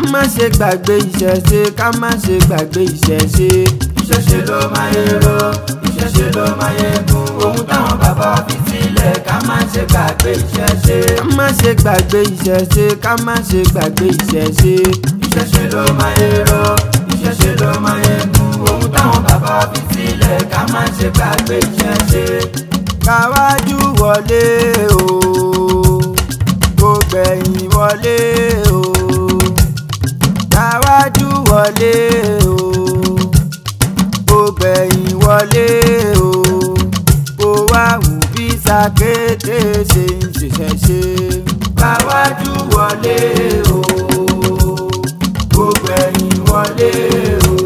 má ṣe gbàgbé ìṣẹ̀ṣe ká má ṣe gbàgbé ìṣẹ̀ṣe. ìṣẹ̀ṣe ló máa yẹ ro ìṣẹ̀ṣe ló máa yẹ gun ohun táwọn bàbá wa fi sílẹ̀ ká má ṣe gbàgbé ìṣẹ̀ṣe. ká má ṣe gbàgbé ìṣẹ̀ṣe ká má ṣe gbàgbé ìṣẹ̀ṣe. ìṣẹ̀ṣe ló máa yẹ ro ìṣẹ̀ṣe ló máa yẹ gun ohun táwọn bàbá wa fi sílẹ̀ ká má ṣe gbàgbé ìṣẹ̀ṣe. káwájú wọlé o kó gbẹ̀yìn wọlé o káwájú wọlé o kó gbẹ̀yìn wọlé o kó wá wù bí sàkété ṣe ń ṣiṣẹ́ ṣe. káwájú wọlé o gbogbo ẹ̀yìn wọlé o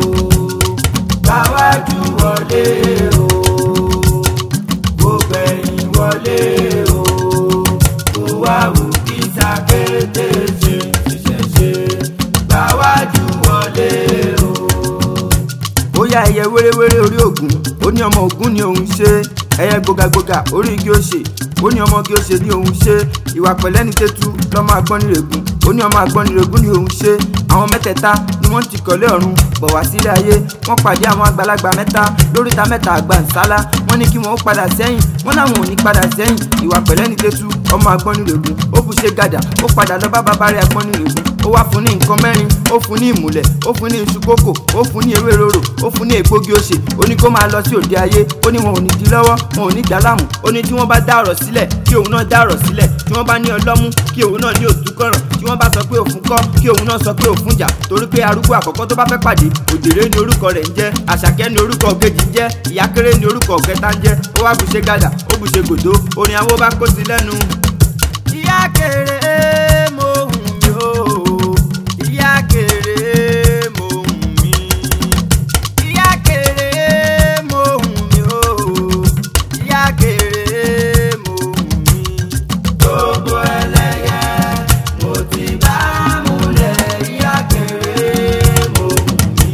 káwájú wọlé o gbogbo ẹ̀yìn wọlé o kó wá wù kí sàkété ṣe ṣiṣẹ́ ṣe káwájú wọlé o. ó yá ẹyẹ wéréwéré orí ògún ó ní ọmọ ògún ni òun ṣe ẹyẹ gbogagboga orí igi òṣè ó ní ọmọ igi òṣè ni òun ṣe ìwà pẹ̀lẹ́ ní tẹ́tú lọ́mọ agbọ́nirègún ó ní ọmọ agbọ́nirègún ni òun ṣe àwọn mẹ́tẹ̀ẹ̀ta ni wọ́n ti kọ̀lé ọ̀run bọ̀ wá sílé ayé wọ́n pàdé àwọn àgbàlagbà mẹ́ta lóríta mẹ́ta àgbà nsálá wọ́n ní kí wọ́n ó padà sẹ́yìn wọ́n náwọn ò ní padà sẹ́yìn ìwà pẹ̀lẹ́ ní tẹ́tú ọmọ agbọ́nirègún ó bù ṣe gàdà ó padà lọ bá bàbá rẹ̀ agbọ́nirègún ó wá fún ní nǹkan mẹ́rin ó fún ní ìmùlẹ̀ ó fún ní iṣu kókò ó fún ní ewé rorò ó fún ní ègbógi òṣè ó ní kó máa lọ sí òde ayé ó ní wọn ò ní di lọ́wọ́ wọn ò ní dá láàmú ó ní tí wọ́n bá dá ọ̀rọ̀ sílẹ̀ kí òun náà dá ọ̀rọ̀ sílẹ̀ tí wọ́n bá ní ọlọ́mú kí òun náà ní òtúkọ̀ràn tí wọ́n bá sọ pé òfun kọ́ kí òun náà sọ pé òfun jà torí pé arúgbó àkọ́kọ́ tó bá fẹ́ pàdé òjèrè ni orúkọ rẹ̀ ń jẹ́ àṣàkẹ́ ni orúkọ kejì ń jẹ́ ìyákéré ni orúkọ kẹta ń jẹ́ ó wá bùṣe gàdà ó bùṣe gòdó orin àwọn bá kó sí lẹ́nu. ìyá kéré mo hùn mí o ìyá kéré mo hùn mí ìyá kéré mo hùn mí o ìyá kéré mo hùn mí. gbogbo ẹlẹ́yẹ mo ti bá múlẹ̀ ìyá kéré mo hùn mí.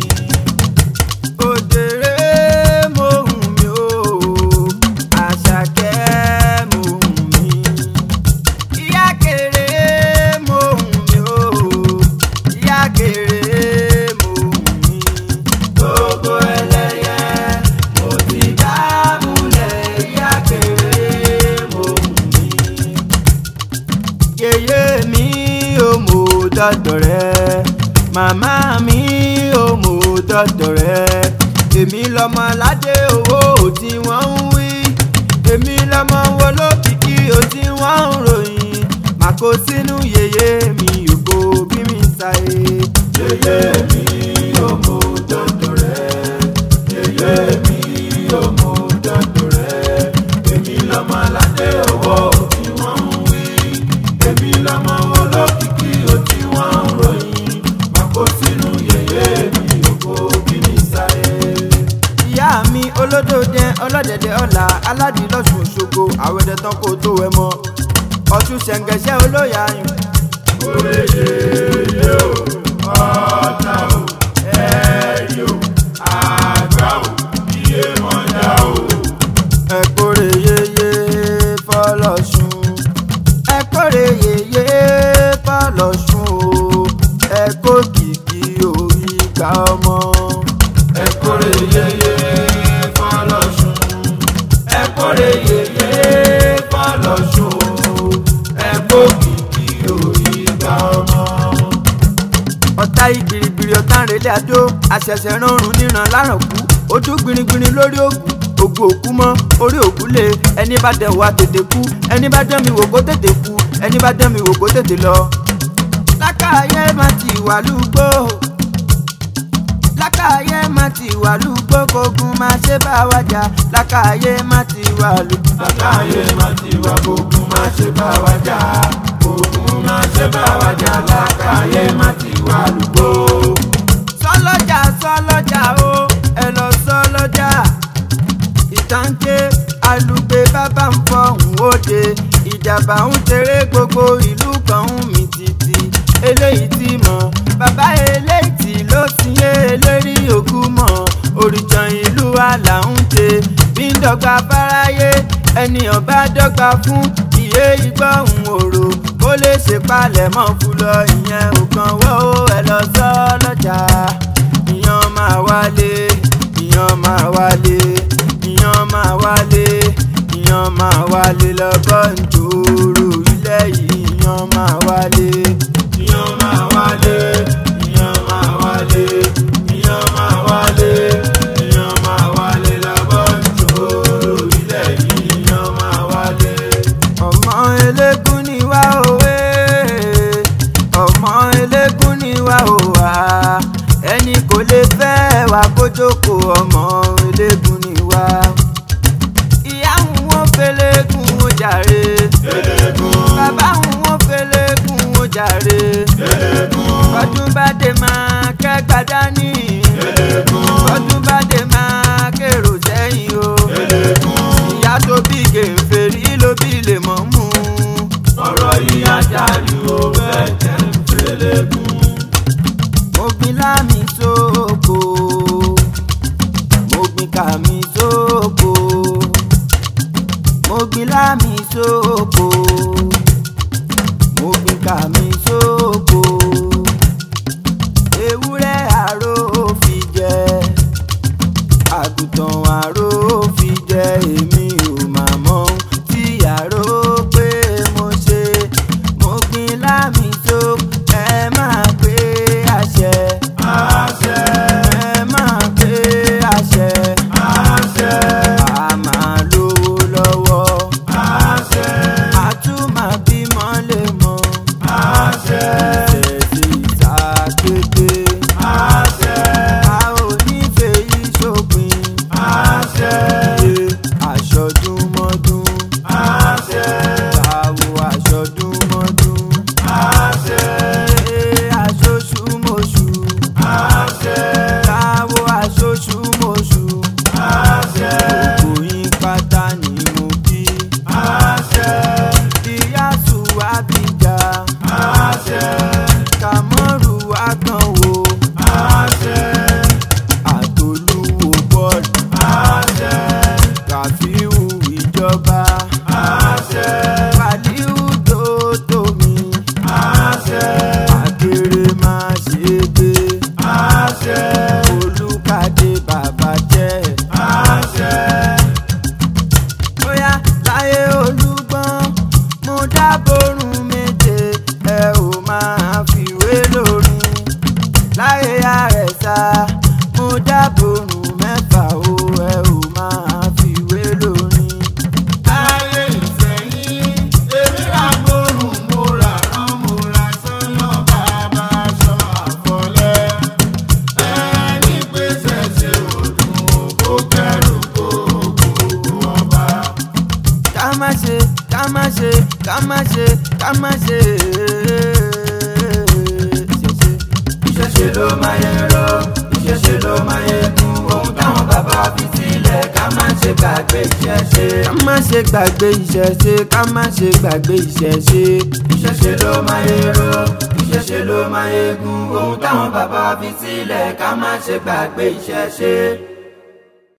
òjèrè mo hùn mí o àṣàkẹ́ mo hùn mí ìyá kéré mo hùn mí o ìyá kéré mo hùn mí. gbogbo ẹlẹ́yẹ mo ti bá múlẹ̀ ìyá kéré mo hùn mí. yèyé mi ò mọ dọ́dọ̀ rẹ màmá mi ò mọ dọ́dọ̀ rẹ èmi lọmọ aládé owó tí wọ́n ń wí èmi lọmọ wo lókìkí o tí wọ́n ń ròyìn màkó sínú yèyé mi ògo bí mi ṣàyè. yèyé mi ò mọ dọ́dọ̀ rẹ yèyé mi ò mọ dọ́dọ̀ rẹ èmi lọ́mọ aládé owó tí wọ́n ń wí èmi lọ́mọ olókìkí ó tí wọ́n ń ròyìn màkó sínú yèyé mi ògo bí mi sáyé. ìyá mi olódòdẹ ọlọ́dẹ̀dẹ̀ ọ̀la aládìlọ́sùn ṣogo àwẹ̀dẹ̀ tán kó tó wẹ̀ mọ́ ọ̀tún ṣẹ̀ǹgẹ̀ṣẹ̀ olóyà ayùn. Oye yeye o, ọ̀tá o, ẹ̀rí o, àgbà o, iye mọ̀já o. ẹ̀kọ́rẹ́ yeye fọlọ́sùn ẹ̀kọ́rẹ́ yeye fọlọ́sùn o ẹ̀kọ́ kìkì orí gba ọmọ. Ẹ̀kọ́rẹ́ yeye fọlọ́sùn, ẹ̀kọ́rẹ́ yeye fọlọ́sùn o, ẹ̀kọ́ kìkì orí gba ọmọ. ọ̀tá ìgbìrìgbìrì ọ̀tá ìrẹ̀lẹ̀ àdó àṣẹ̀ṣẹ̀ rọrùn níran láràn kú ojú gbìnrín lórí ògùn ògùn òkú mọ́ orí òkú lé ẹni bá dẹ̀ wá tètè kú ẹni bá dẹ̀ mi wò kó tètè kú ẹni bá dẹ̀ mi wò kó tètè lọ. lákàáyé má ti wà lúgbó lákàáyé má ti wà lúgbó kógun má ṣe bá wa jà lákàáyé má ti wà lúgbó. Lákàáyé má ti wá gbógun má ṣe bá wa jà, gbógun má ṣe bá wa jà, lákàáyé má ti wá lùgbó. sọlọ́jà sọlọ́jà o ẹ lọ sọlọ́jà ìtànké alùgbé bàbá ń fọhùn òde ìjàmbá ń tẹ̀rẹ̀ gbogbo ìlú kan ń mì tìtì eléyìí ti mọ̀ bàbá eléyìí tí ló ti yé eléri òkú mọ̀ òrìṣàn ìlú àlà ń tẹ bí ń dọ́gba fáráyé ẹni ọba dọ́gba fún ìyé ìgbọ́hùn òrò kó ó lè ṣèpalẹ̀ mọ́ fún lọ ìyẹn ò kàn wọ́ ó ẹ lọ sọ lọ́jà ìyàn máa wálé ìyàn máa wálé ìyàn máa wálé ìyàn máa wálé lọ́bọ̀ njòrò ilẹ̀ yìí ìyàn máa wálé ìyàn máa wálé ìyàn máa wálé ìyàn máa wálé ìyàn máa wálé lọ́bọ̀ njòrò ilẹ̀ yìí ìyàn máa wálé. ọmọ eléégún ni wá òwe ọmọ eléégún ni wá òwà ẹni kò lè fẹ́ wá kó jókòó ọmọ eléégún ni wá ìyá wọn fẹlẹ́gùn ó jàre bàbá wọn fẹlẹ́gùn ó jàre ọdún bá dé máa kẹ́gbà dání ọdún bá dé máa kérò sẹ́yìn o ìyá tó bí gèfèrí ló bí lè mọ̀ mú ọ̀rọ̀ yìí ajáde ó fẹ́ jẹ́ fẹ́lẹ́gùn. mo gbin lámì sóko mo gbin kàmí sóko mo gbin lámì sóko mo gbin kàmí sóko ewúrẹ́ àró fi jẹ àgùntàn àró fi jẹ èmi ò mà mọ ohun tí àró pé mo ṣe mo gbin lámì sóko ẹ máa pé àṣẹ àṣẹ ẹ máa pé àṣẹ àṣẹ a máa lówó lọ́wọ́ àṣẹ a tún máa bímọ lè mọ àṣẹ ẹ̀sìn ìsàkété àṣẹ a ò ní fèyí ṣòpin àṣẹ ṣe aṣọdúnmọ́dún àṣẹ àwọ̀ aṣọdúnmọ́dún àṣẹ ṣe aṣoṣùmọ̀ṣù àṣẹ àwọ̀ aṣoṣùmọ̀ṣù àṣẹ gbogbo yín pátá ni mo bí àṣẹ ìyáṣu àbíjà àṣẹ kàmọ́rù àtànwò àṣẹ àtolúwo bọ́ọ̀lù àṣẹ ràfíù ìjọba àṣẹ wàlíù tó tómi àṣẹ àkèrè máa ṣe gbé àṣẹ olùkàdé bàbá jẹ́ àṣẹ bóyá láyé olúgbọ́n mo dábòrùn méje ẹ ò máa fiwé lórin láyé àrẹ̀sà mo dábòrùn mẹ́fà o ẹ ò máa fiwé lórin. ayé ìsẹ̀yìn èmi rà gbórùn mo rà rán mo rà sọ́nà bàbá aṣọ àfọlẹ́ ẹni pèsè ṣe òdùn kó kẹrù kó gbogbo ọba. ká má ṣe ká má ṣe ká má ṣe ká má ṣe ṣẹṣẹ. ìṣẹ̀ṣe ló máa yẹ rọ ìṣẹ̀ṣe ló máa yẹ kún ohun táwọn bàbá fi sílẹ̀ ká má ṣe gbàgbé ìṣẹ̀ṣe. ká má ṣe gbàgbé ìṣẹ̀ṣe ká má ṣe gbàgbé ìṣẹ̀ṣe. ìṣẹ̀ṣe ló máa yẹ rọ ìṣẹ̀ṣe ló máa yẹ kún ohun táwọn bàbá fi sílẹ̀ ká má ṣe gbàgbé ìṣẹ̀ṣe.